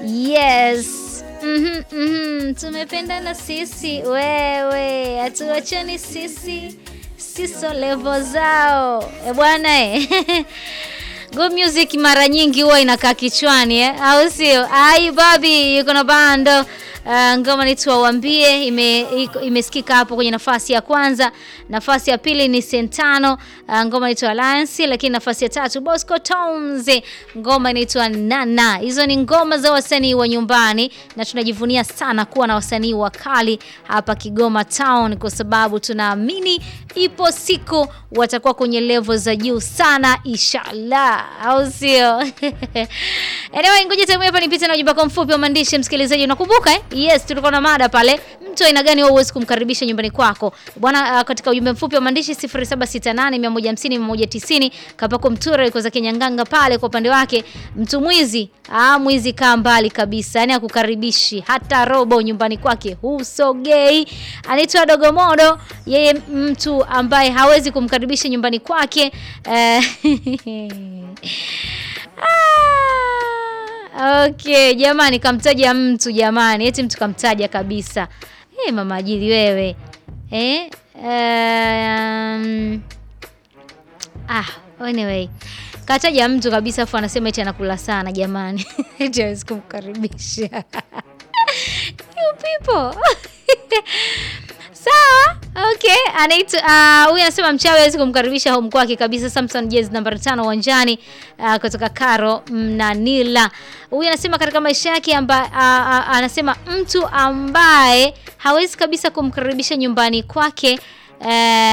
Yes. Mhm, mhm. Tumependana sisi wewe, hatuachani sisi siso levo zao e bwana e. Good music mara nyingi huwa inakaa kichwani eh? au sio? Ai babi yuko na bando Uh, ngoma naitwa Wambie ime, imesikika hapo kwenye nafasi ya kwanza. Nafasi ya pili ni Sentano, uh, ngoma inaitwa Alliance, lakini nafasi ya tatu Bosco Tones, ngoma inaitwa Nana. Hizo ni ngoma za wasanii wa nyumbani na tunajivunia sana kuwa na wasanii wakali hapa Kigoma Town kwa sababu tunaamini ipo siku watakuwa kwenye level za juu sana inshallah, au sio? Anyway, ngoja temu hapa nipite na ujumbe wako mfupi wa maandishi msikilizaji, unakumbuka eh? Yes, tulikuwa na mada pale, mtu aina gani wewe huwezi kumkaribisha nyumbani kwako bwana. Uh, katika ujumbe mfupi wa maandishi 0768 150 190 Kapako Mtura yuko za Kenyanganga pale. Kwa upande wake mtu mwizi, ah, mwizi kaa mbali kabisa, yani akukaribishi hata robo nyumbani kwake, husogei. Anaitwa Dogomodo, yeye mtu ambaye hawezi kumkaribisha nyumbani kwake eh, Ah, okay jamani, kamtaja mtu jamani, eti mtu kamtaja kabisa. Hey, mama ajili wewe eh? Um, ah, anyway kataja mtu kabisa afu anasema eti anakula sana jamani, eti hawezi kumkaribisha you people Sawa, okay. Anaitwa huyu uh, anasema mchawi hawezi kumkaribisha home kwake kabisa. Samson Jazz nambari tano uwanjani uh, kutoka Karo Mnanila. Huyu anasema katika maisha yake amba, uh, uh, anasema mtu ambaye hawezi kabisa kumkaribisha nyumbani kwake uh,